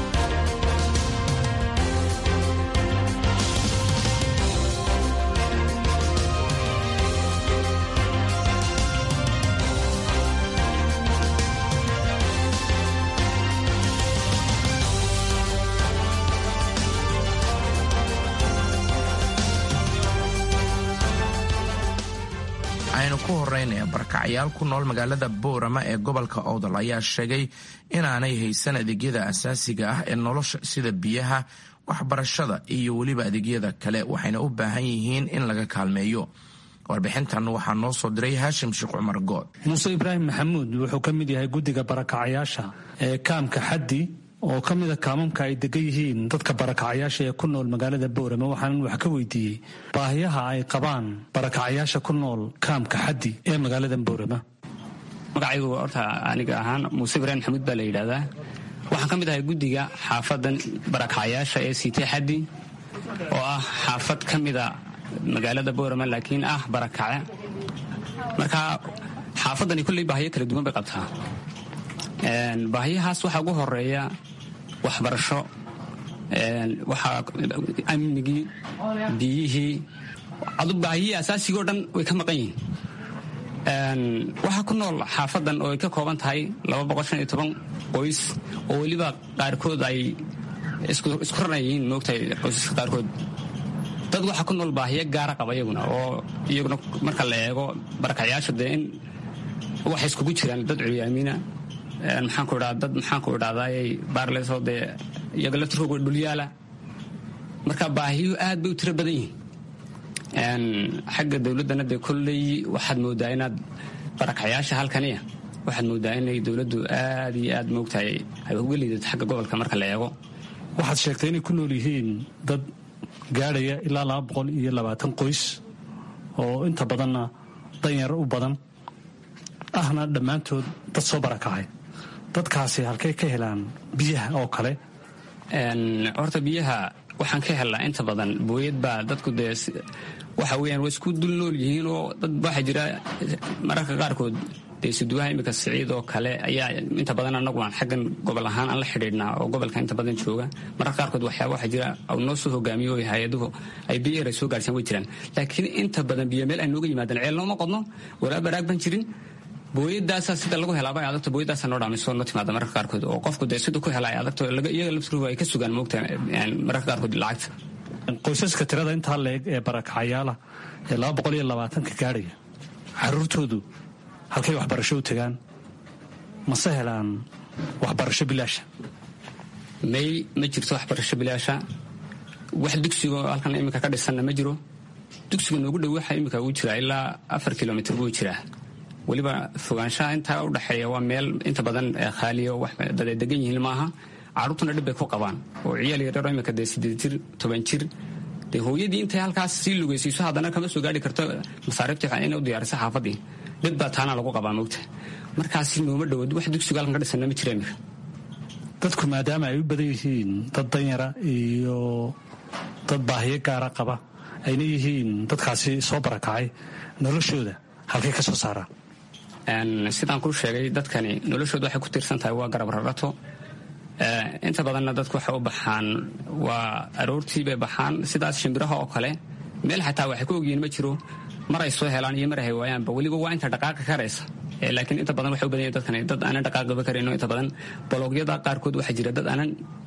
aynu ku horeynaya barakacayaal ku nool magaalada boorama ee gobolka owdal ayaa sheegay inaanay haysan adeegyada asaasiga ah ee nolosha sida biyaha waxbarashada iyo weliba adeegyada kale waxayna u baahan yihiin in laga kaalmeeyo warbixintan waxaa noo soo diray haashim sheekh cumar good muuse ibraahim maxamuud wuxuu ka mid yahay guddiga barakacayaasha ee kaamka xaddi oo ka mida kaamamka ay degan yihiin dadka barakacayaasha ee ku nool magaalada boorama waxaanan wax ka weydiiyey baahiyaha ay qabaan barakacayaasha ku nool kaamka xaddi ee magaalada boorama magacaygu horta aniga ahaan muuse ibraahim maxamuud baa la yidhaahdaa waxaan ka mid ahay guddiga xaafadan barakacayaasha ee siitay xaddi oo ah xaafad ka mida magaalada boorama laakiin ah barakace marka xaafadani kulley baahiyo kala duwan bay qabtaa baahiyahaas waxaa ugu horeeya waxbarasho waxaa amnigii biyihii adu baahiyihii asaasigoo dhan way ka maqan yihiin waxaa ku nool xaafadan oo ay ka kooban tahay qoys oo weliba qaarkood ay isku ranayihiin moogtahay qoysaska qaarkood dad waxaa ku nool baahiyo gaara qaba iyaguna oo iyaguna marka la eego barakacayaasha dee in waxay iskugu jiraan dad culyaamiina maxaanku idhaa dad maxaanku idhahdaayay baarleysoo dee iyaga laftirkooga dhulyaala marka baahiyuhu aad bay u tiro badan yihiin xagga dowladdana dee kolley waxaad moodaa inaad barakacayaasha halkaniya waxaad moodaa inay dowladdu aad iyo aad moogtahay ay uga liidato xagga gobolka marka la eego waxaad sheegtay inay ku nool yihiin dad gaadhaya ilaa laba boqol iyo labaatan qoys oo inta badanna danyar u badan ahna dhammaantood dad soo barakacay dadkaasi halkay ka helaan biyaha oo kale horta biyaha waxaan ka helnaa inta badan booyad baa dadku dee waxa weyaan waa isku dul nool yihiin oo dad waxaa jira mararka qaarkood dee suduwaha imika siciid oo kale ayaa inta badan anagu aan xaggan gobol ahaan aan la xidhiidhnaa oo gobolka inta badan jooga mararka qaarkood waxyaaba waxaa jira au noo soo hogaamiyo o hay-aduhu ay biyo yara soo gaarsiin way jiraan laakiin inta badan biyo meel ay nooga yimaadaan ceel nooma qodno walaa baraag ban jirin booyadaasa sida lagu helaaba ay adagto booyadaasa noo dhaamiso noo timaada mararka qaarkood oo qofku dee siduu ku hela ay adagto iyaga laftirkooda ay ka sugaan moogta mararka qaarkood lacagta qoysaska tirada intaa leeg ee barakacayaala ee laba boqol iyo labaatanka gaadhaya caruurtoodu halkay waxbarasho u tagaan mase helaan waxbarasho bilaasha may ma jirto waxbarasho bilaasha wax dugsigo halkan iminka ka dhisanna ma jiro dugsiga noogu dhow waxa iminka uu jiraa ilaa afar kilomitr buu jiraa weliba fogaanshaha intaa u dhexeeya waa meel inta badan khaaliyo dad ay degan yihiin maaha carruurtuna dhib bay ku qabaan oo ciyaal yaryaro imika dee sideed jir toban jir dee hooyadii intay halkaas sii lugaysiiso haddana kama soo gaari karto masaariibtii inay u diyaariso xaafadii dhib baa taana lagu qabaa moogta markaasi nooma dhowood wax dugsiga halkan ka dhisana ma jira imika dadku maadaama ay u badan yihiin dad danyara iyo dad baahiyo gaara qaba ayna yihiin dadkaasi soo barakacay noloshooda halkay ka soo saaraan sidaan kuu sheegay dadkani noloshooda waxay ku tiirsan tahay waa garab rarato inta badanna dadku waxay u baxaan waa aroortii bay baxaan sidaas shimbiraha oo kale meel xataa waxay ku ogyihiin ma jiro mar ay soo helaan iyo mar ay waayaanba weliba waa inta dhaqaaqa karaysa laakiin inta badan waxay u badan yahin dadkani dad aanan dhaqaaqaba karayno inta badan boloogyada qaarkood waxaa jira dad aanan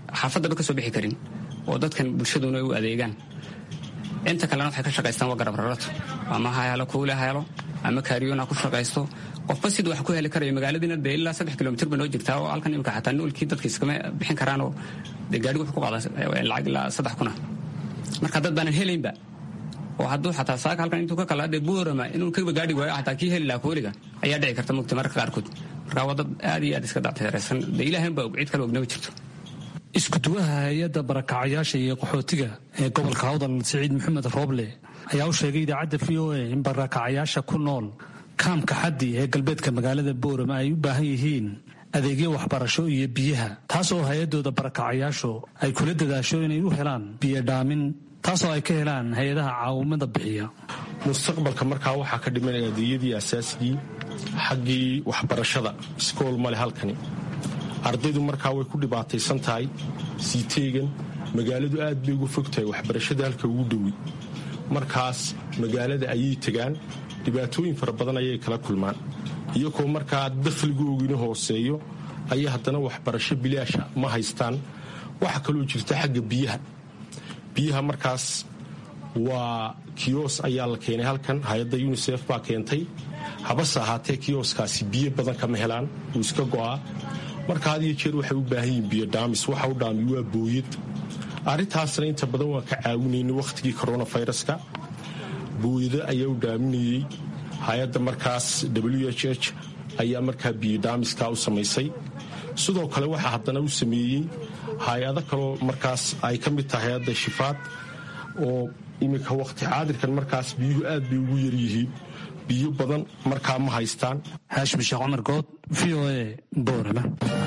xaafaddaba ka soo bixi karin oo dadkan bulshaduna ay u adeegaan inta kalena waxay ka shaqaystaan waa garab rarato ama ha helo kuule ha helo ama kaariyoon ha ku shaqaysto qofba siduu wax ku heli karayo magaaladiina dee ilaa saddex kilomitir ba noo jirtaa oo halkan imika xataa noolkii dadka iskama bixin karaanoo dee gaadhigu wuxuu ku qaadaa lacag ilaa saddex kuna marka dad baanan helaynba oo hadduu xataa saaka halkan intuu ka kala dee buurama inuu kaba gaadhi waayo xataa kii heli lahaa kooliga ayaa dhici karta mugta marka qaarkood marka waa dad aad iyo aad iska dacteeraysan dee ilaahan baa og cid kale ognama jirto iskuduwaha hay-adda barakacayaasha iyo qaxootiga ee gobolka hawdal siciid maxamed rooble ayaa u sheegay idaacadda v o a in barakacayaasha ku nool kaamka xaddi ee galbeedka magaalada boorama ay u baahan yihiin adeegyo waxbarasho iyo biyaha taas oo hay-adooda barakacayaashu ay kula dadaasho inay u helaan biyo dhaamin taasoo ay ka helaan hay-adaha caawimada bixiya mustaqbalka markaa waxaa ka dhimanaya adeegyadii asaasigii xaggii waxbarashada iskool male halkani ardaydu markaa way ku dhibaataysan tahay sii teegan magaaladu aad bay uga fog tahay waxbarashada halka ugu dhowi markaas magaalada ayay tegaan dhibaatooyin fara badan ayay kala kulmaan iyagoo markaa dakhligoogina hooseeyo ayay haddana waxbarasho bilaasha ma haystaan waxaa kaloo jirta xagga biyaha biyaha markaas waa kiyos ayaa la keenay halkan hay-adda unisef baa keentay habase ahaatee kiyoskaasi biyo badan kama helaan wuu iska go'aa marka had iyo jeer waxay u baahan yihiin biyo dhaamis waxa u dhaami waa booyad arrintaasna inta badan waan ka caawinaynay wakhtigii coronaviruska booyado ayaa u dhaaminayey hay-adda markaas w h h ayaa markaa biyo dhaamiskaa u samaysay sidoo kale waxaa haddana u sameeyey hay-ado kaloo markaas ay ka mid tahay hay-adda shifaad oo iminka wakhti caadirkan markaas biyuhu aad bay ugu yaryihiin biyo badan markaa ma haystaan haashim sheekh cumar good v o a boorama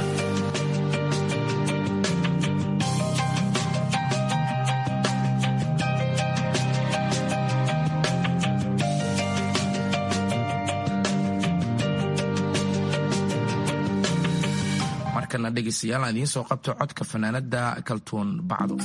markana dhegeystayaal aan idiin soo qabto codka fanaanada kaltuun bacdo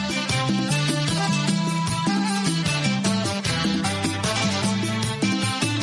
Thank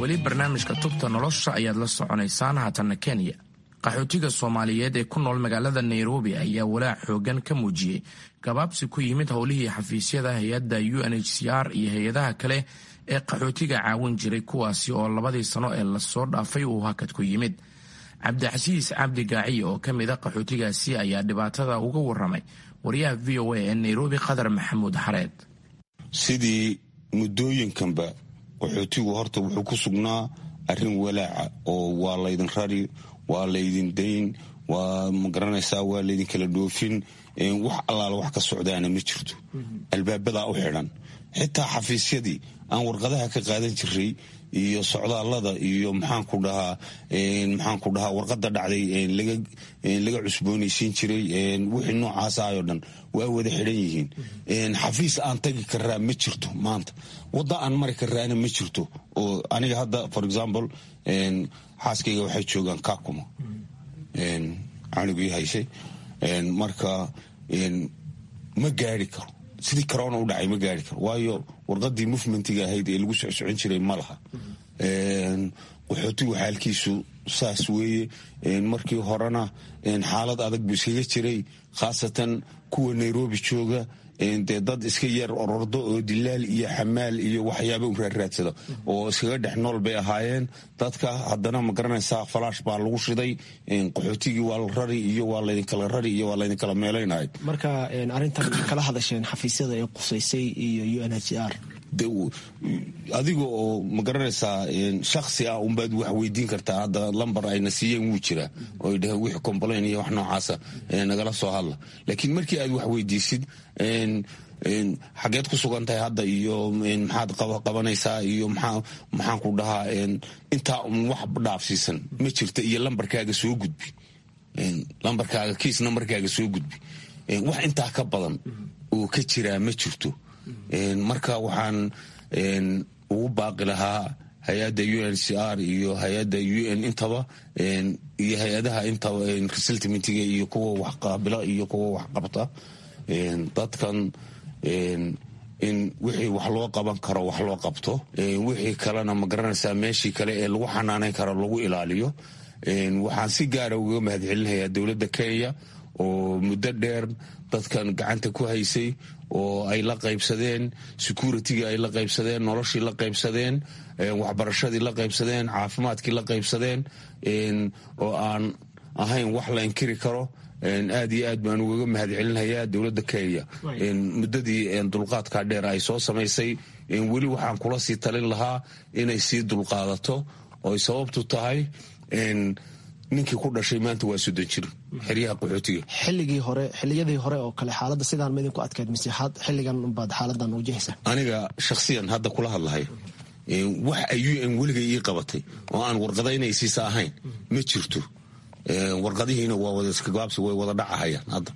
weli barnaamijka tubta nolosha ayaad la soconaysaan haatanna kenya qaxootiga soomaaliyeed ee ku nool magaalada nairobi ayaa walaac xoogan ka muujiyey gabaabsi ku yimid howlihii xafiisyada hay-adda u n h c r iyo hay-adaha kale ee qaxootiga caawin jiray kuwaasi oo labadii sano ee lasoo dhaafay uu hakad ku yimid cabdixasiis cabdi gaaciye oo ka mid a qaxootigaasi ayaa dhibaatada uga waramay wariyaha v o a ee nairobi qadar maxamuud xareed sidii muddooyinkanba qaxootigu horta wuxuu ku sugnaa arrin walaaca oo waa laydin rari waa laydin dayn waa magaranaysaa waa laydin kala dhoofin wax allaala wax ka socdaana ma jirto albaabadaa u xidhan xitaa xafiisyadii aan warqadaha ka qaadan jiray iyo socdaallada iyo maxaanku dhahaa maxaanku dhahaa warqada dhacday laga cusboonaysiin jiray wixii noocaas ahayoo dhan waa wada xidhan yihiin xafiis aan tagi karaa ma jirto maanta wadda aan mari karaana ma jirto oo aniga hadda for example xaaskayga waxay joogaan kakuma canugii haysay marka ma gaari karo sidii corona u dhacay ma gaari karo waayo warqadii movementiga ahayd ee lagu socsocon jiray ma laha qaxootigu xaalkiisu saas weeye markii horena xaalad adag buu iskaga jiray khaasatan kuwa nairobi jooga dee dad iska yar orordo oo dilaal iyo xamaal iyo waxyaaba u raarraadsada oo iskaga dhex nool bay ahaayeen dadka haddana ma garanaysaa falaash baa lagu shiday qaxootigii waa la rari iyo waa laydinkala rari iyo waa laydinkala meelaynay marka arrintan kala hadasheen xafiisyada ee qusaysay iyo u n h r adiga oo ma garanaysaa shaksi ah unbaad wax weydiin kartaa hadda lambar ayna siiyeen wuu jiraa oo ay dhaheen wixii complain iyo wax noocaasa nagala soo hadla laakiin markii aad wax weydiisid xageed ku sugan tahay hadda iyo maxaad qabanaysaa iyo maxaan ku dhahaa intaa un wax dhaafsiisan ma jirta iyo lambarkaaga soo gudbi lambarkaaga kiis nambarkaaga soo gudbi wax intaa ka badan oo ka jiraa ma jirto marka waxaan ugu baaqi lahaa hay-adda u n c r iyo hay-adda u n intaba iyo hay-adaha intaba resettlementiga iyo kuwa wax qaabila iyo kuwa wax qabta dadkan in wixii wax loo qaban karo wax loo qabto wixii kalena ma garanaysaa meeshii kale ee lagu xanaaneyn karo lagu ilaaliyo waxaan si gaara uga mahadcelinayaa dowladda kenya oo muddo dheer dadkan gacanta ku haysay oo ay la qaybsadeen securitigii ay la qaybsadeen noloshii la qaybsadeen waxbarashadii la qaybsadeen caafimaadkii la qaybsadeen oo aan ahayn wax la inkiri karo aad iyo aad baan ugaga mahadcelinayaa dowladda kenya muddadii dulqaadka dheer ay soo samaysay weli waxaan kula sii talin lahaa inay sii dulqaadato oy sababtu tahay ninkii ku dhashay maanta waa soddon jir xeryaha qaxootiga xilligii hore xiliyadii hore oo kale xaaladda sidaan ma idinku adkayd mise xilligan baad xaaladan wajahaysaa aniga shakhsiyan hadda kula hadlahay wax ay u n weligay ii qabatay oo aan warqadaynaysiisa ahayn ma jirto warqadihiina waa wada iskagaabsi way wada dhacahayaan hadda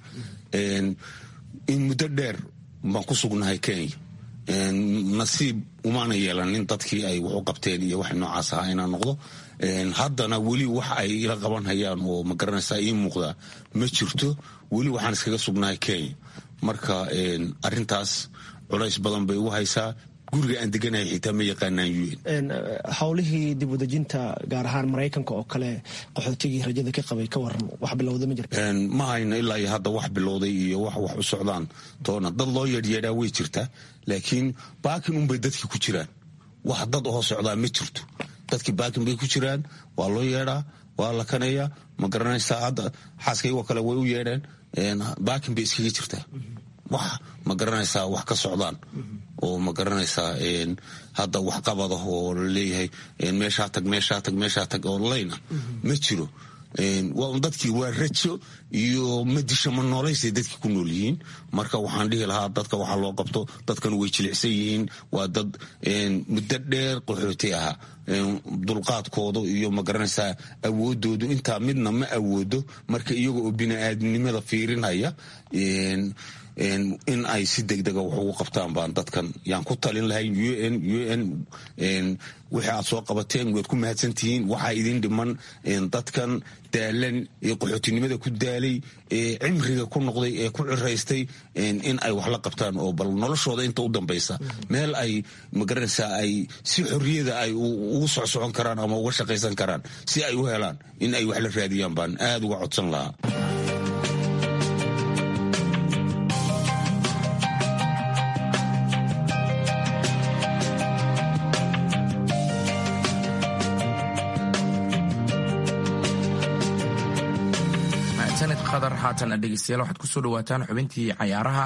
in muddo dheer baan ku sugnahay kenya nasiib umaana yeelanin dadkii ay wax u qabteen iyo wax noocaas ahaa inaan noqdo haddana weli wax ay ila qaban hayaan oo ma garanaysaa ii muuqdaa ma jirto weli waxaan iskaga sugnahay kenya marka arintaas culays badan bay ugu haysaa guriga aan deganahay xitaa ma yaqaanaan un howlihii dib udejinta gaar ahaan maraykanka oo kale qaxootigii rajada ka qabay ka waran wax bilowda ma jirta ma hayno ilaa iyo hadda wax bilowday iyo wax wax u socdaan toona dad loo yeedhyeedhaa way jirtaa laakiin baakin unbay dadki ku jiraan wax dad oo socdaa ma jirto dadkii baakin bay ku jiraan waa loo yeedhaa waa la kaneeya ma garanaysaa hadda xaaskaygoo kale way u yeedheen baakin bay iskaga jirtaa wax ma garanaysaa wax ka socdaan oo ma garanaysaa hadda wax qabada oo laleeyahay meeshaa tag meeshaa tag meeshaa tag oo layna ma jiro dadkii waa rajo iyo madisha ma noolaysay dadkii ku nool yihiin marka waxaan dhihi lahaa dadka waxaa loo qabto dadkan way jilicsan yihiin waa dad muddo dheer qaxooti ahaa dulqaadkooda iyo ma garanaysaa awoodoodu intaa midna ma awoodo marka iyaga oo bini-aadamnimada fiirinaya in ay si degdega wax ugu qabtaan baan dadkan yaan ku talin lahayn u n u n wixii aad soo qabateen waad ku mahadsantihiin waxaa idin dhiman dadkan daalan ee qaxootinimada ku daalay ee cimriga ku noqday ee ku ciraystay in ay wax la qabtaan oo bal noloshooda inta u dambaysa meel ay magaranaysaa ay si xorriyada ay ugu socsocon karaan ama uga shaqaysan karaan si ay u helaan in ay wax la raadiyaan baan aad uga codsan lahaa qadar haatan dhegeystayaal waxaad kusoo dhawaataan xubintii cayaaraha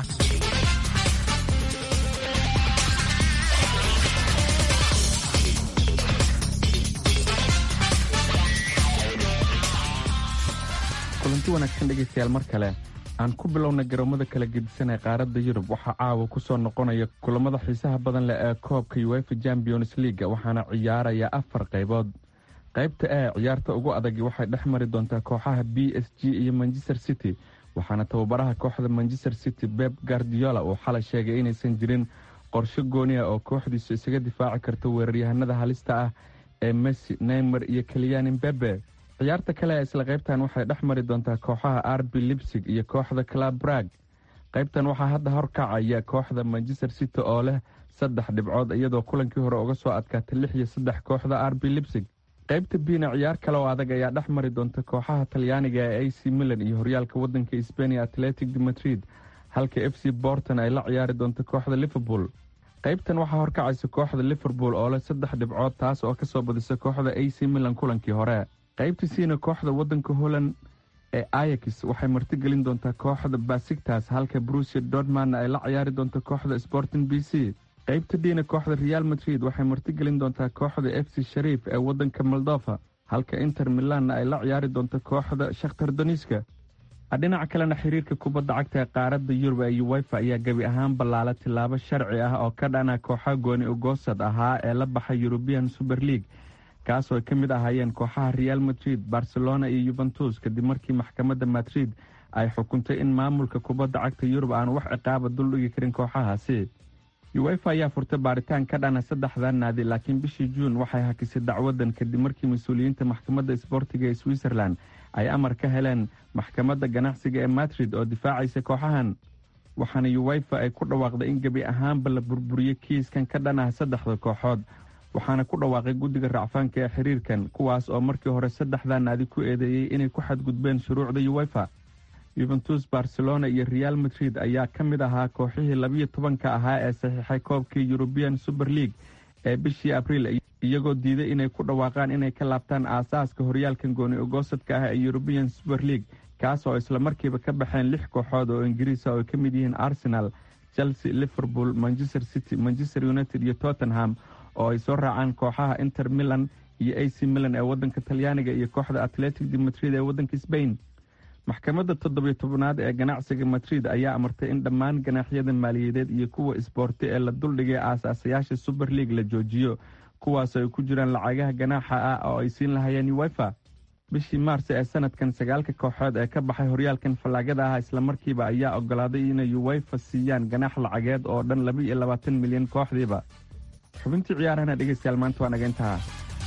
kulanti wanaagsan dhegeystayaal mar kale aan ku bilowna garoomada kala gedisan ee qaaradda yurub waxaa caawa kusoo noqonaya kulamada xiisaha badan leh ee koobka uefa champions leaga waxaana ciyaaraya afar qaybood qaybta e ciyaarta ugu adagi waxay dhex mari doontaa kooxaha b s g iyo manchester city waxaana tababaraha kooxda manchester city beb gardiola uu xalay sheegay inaysan jirin qorsho gooni ah oo kooxdiisu isaga difaaci karto weeraryahanada halista ah ee messi neymer iyo keliyaan imbebe ciyaarta kale ee isla qaybtan waxay dhex mari doontaa kooxaha arbi libsig iyo kooxda club brag qaybtan waxaa hadda horkacaya kooxda manchester city oo leh saddex dhibcood iyadoo kulankii hore uga soo adkaatay lix iyo saddex kooxda arbi libsig qaybta biina ciyaar kale oo adag ayaa dhex mari doonta kooxaha talyaaniga ee a c milan iyo horyaalka wadanka sbania atletic de madrid halka f c borton ay la ciyaari doonto kooxda liverpool qaybtan waxaa horkacaysa kooxda liverpool oo leh saddex dhibcood taas oo kasoo badisa kooxda a c milan kulankii hore qaybta siina kooxda wadanka holland ee ayax waxay martigelin doontaa kooxda basigtas halka brusia dortmanna ay la ciyaari doonto kooxda sporting b c qaybta dhiina kooxda real madrid waxay martigelin doontaa kooxda f c shariif ee wadanka moldova halka inter milanna ay la ciyaari doonto kooxda shakhtar doniska dhinaca kalena xiriirka kubadda cagta ee qaaradda yurub ee uwefa ayaa gebi ahaan ballaala tilaabo sharci ah oo ka dhana kooxa gooni ugoosad ahaa ee la baxay yurubian super league kaasoo ay ka mid ahaayeen kooxaha real madrid barcelona iyo yuventus kadib markii maxkamadda madrid ay xukuntay in maamulka kubadda cagta yurub aan wax ciqaaba duldhigi karin kooxahaasi uwefa ayaa furtay baaritaan ka dhana saddexdan naadi laakiin bishii juun waxay hakisay dacwadan kadib markii mas-uuliyiinta maxkamadda isboortiga ee switzerland ay amar ka heleen maxkamadda ganacsiga ee madrid oo difaacaysa kooxahan waxaana uwefa ay ku dhawaaqday in gebi ahaanba la burburiyey kiiskan ka dhan ah saddexda kooxood waxaana ku dhawaaqay guddiga racfaanka ee xiriirkan kuwaas oo markii hore saddexdan naadi ku eedeeyey inay ku xadgudbeen shuruucda uwefa yuventus barcelona iyo real madrid ayaa ka mid ahaa kooxihii labiyo tobanka ahaa ee saxiixay koobkii yurubian super league ee bishii abriil iyagoo diiday inay ku dhawaaqaan inay ka laabtaan aasaaska horyaalkan gooni ogoosadka ah ee yurubian super league kaas oo isla markiiba ka baxeen lix kooxood oo ingiriisa oo ay ka mid yihiin arsenal chelsea liverpool manchester city manchester united iyo tottenham oo ay soo raacaan kooxaha inter milan iyo a c milan ee wadanka talyaaniga iyo kooxda atletic de madrid ee wadanka sbain maxkamadda toddobiyo tobnaad ee ganacsiga madrid ayaa amartay in dhammaan ganaaxyada maaliyadeed iyo kuwa isboorti ee la duldhigay aasaasayaasha super league la joojiyo kuwaasoo ay ku jiraan lacagaha ganaaxa ah oo ay siin lahayeen uwefa bishii maars ee sanadkan sagaalka kooxood ee ka baxay horyaalkan fallaagada ah islamarkiiba ayaa ogolaaday inay uwefa siiyaan ganaax lacageed oo dhan laba iyo labaatan milyan kooxdiiba xubintii ciyaarahana dhegeystayaal maanta waa naga intaha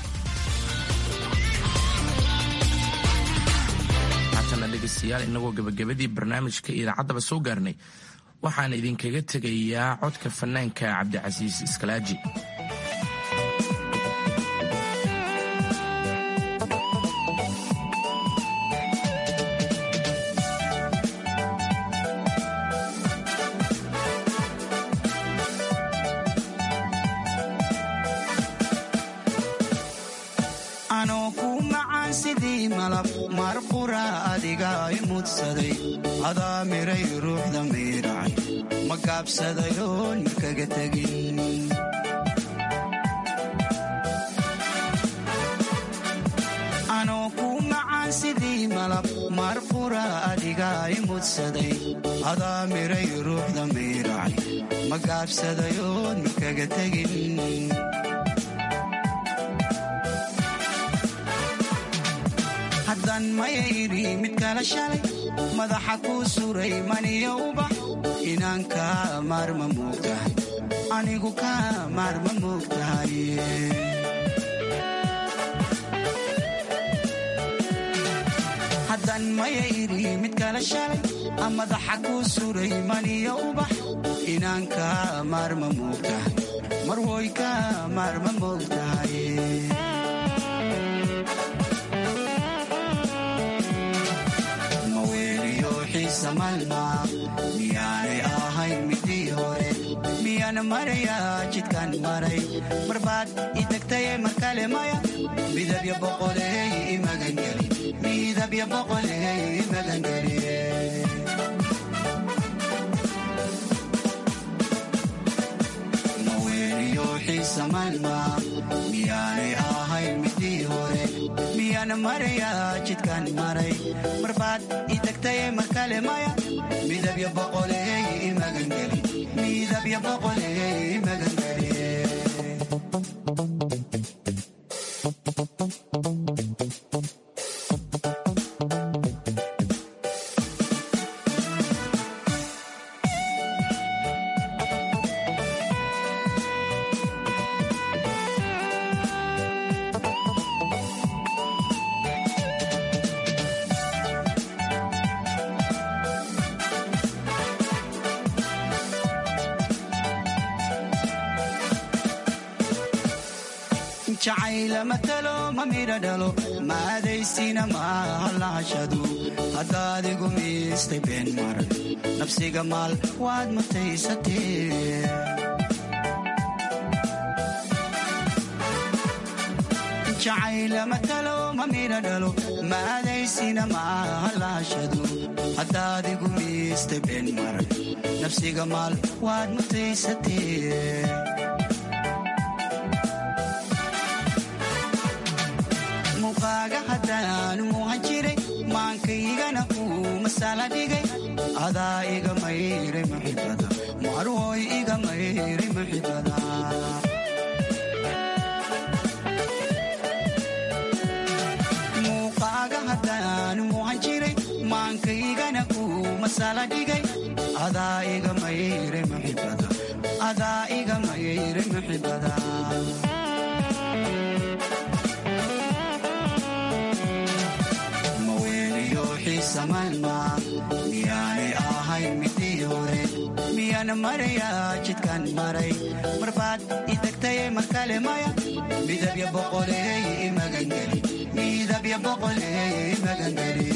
dhegeystayaal inagoo gabagabadii barnaamijka idaacaddaba soo gaarnay waxaan idinkaga tegayaa codka fanaanka cabdicasiis iskalaaji adaa miray ruuxda miiracay ma gaabsadayoon makaga tegin anoo kuu macaan sidii malab marqura adigaa i mudsaday adaa miray ruuxda miiracay ma gaabsadayoon makaga tegin haddan mayayri mid kala shalay madaxa kuu suray maniyo ubax inaan kaa maarma moogtahay anigu kaa maarma moogtahay haddan maya idhi mid kala shalay madaxa kuu suray maniyo ubax inaan kaa maarma moogtahay marwoy kaa maarma moogtahay maweeliyo xiisa maalma miyaanay ahayn midii hore miyaan marayaa jidkaan maray marbaad i tagtaye markale maya midabya boqoleey imagangeli midabya boqoleey imagangeli maweeliyo xiisa maalma miyaanay ahayn midii hore miyaan marayaa jidkaan maray marbaad i tagtaye markale maya midabya boqoleey imagangeli midabya boqoleey imagangeli jacayla matalo ma midha dhalo maadaysina maaha lahashadu haddaad igu miistay been maran nafsiga maal waad mutaysatee jacayla matalo ma midha dhalo maadaysina maaha lahashadu haddaad igu miistay been maran nafsiga maal waad mutaysatee muuqaaga haddaan muuhan jiray maankaygana uu masaala dhigay adaa iga mayray muxibada marwoy iga mayray muxibada muuqaaga haddaan muuhan jiray maankaygana uu masaala dhigay adaa iga mayray muxibada adaa iga mayray muxibada miyaanay ahayn midii hore miyaan marayaa jidkaan maray marbaad i tagtaye markale maya midabya boqoleey imagangeli midabya boqoleey imagangeli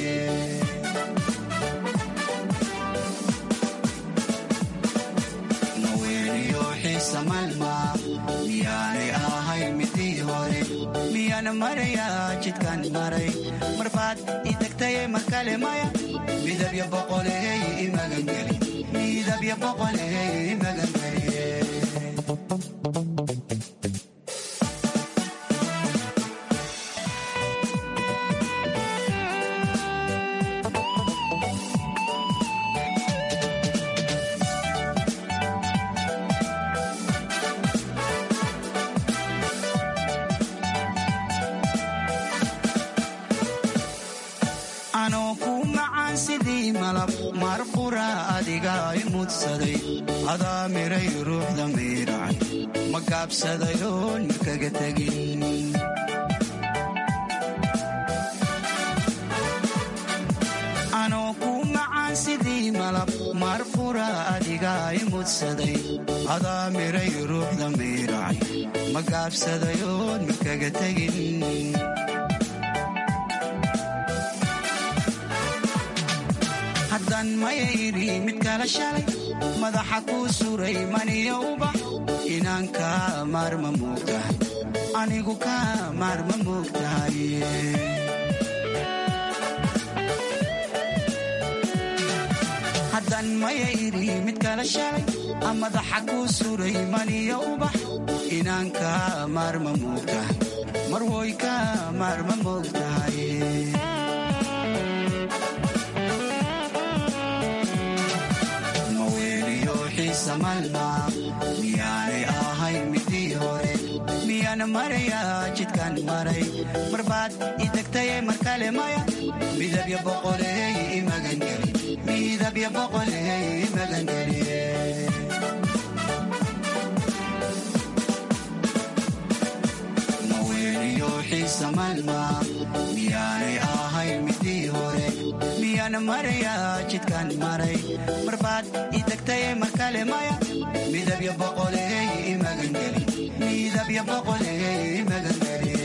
maweeliyo xiisa maalma miyaanay ahayn midii hore miyaan marayaa jidkaan maray marbaad i tagtaye markale maya midabya boqoleey imagangeli midabya boqoleey imagangeli anoo ku macaan sidii malab marqura adiga i mudsaday adaa miray ruuxda miiracay ma gaabsadayoon makaga tegin anoo ku macaan sidii malab marqura adiga i mudsaday adaa miray ruuxda miiracay ma gaabsadayoon makaga tegin haddan maya idhi mid kala shalay madaxa kuu suray maniyo ubax inaan kaa maarma moogtahay anigu kaa maarma moogtahay haddan maya idhi mid kala shalay madaxa kuu suray maniyo ubax inaan kaa maarma moogtahay marwoy kaa maarma moogtahay miyaanay ahayn midii hore miyaan marayaa jidkaan maray marbaad i tagtaye mar kale maya midabya boqoleey imagangeli midabya boqoleey imagangeli maweeniyo xiisa malma miyaanay ahayn midii hore miyaan marayaa jidkaan maray marbaad i tagtaye mar kale maya midabya boqoleey imagangeli midabya boqoleey imagangeli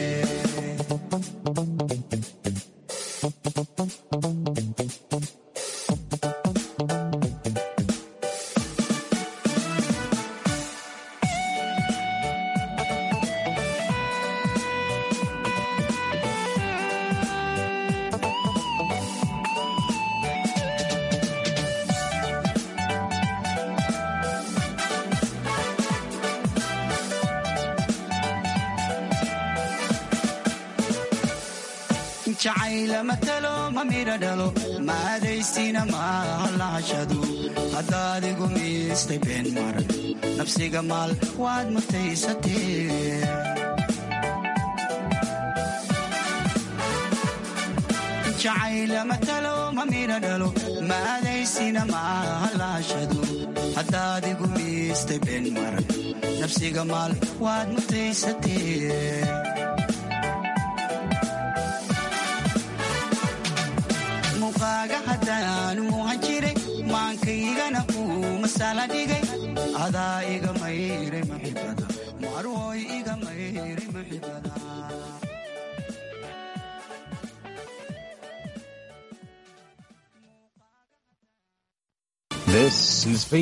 jacayla matalo ma midha dhalo maadaysina maaha lahashadu haddaadigu miistay been maran nafsiga maal waad mutaysatee jacayla matalo ma midha dhalo maadaysina maaha lahashadu haddaadigu miistay been maran nafsiga maal waad mutaysatee muqaaga haddaan muuhan jiray maankaygana kuu masala dhigay adaa iga mayray maxibada marwoy iga mayray maxibada This is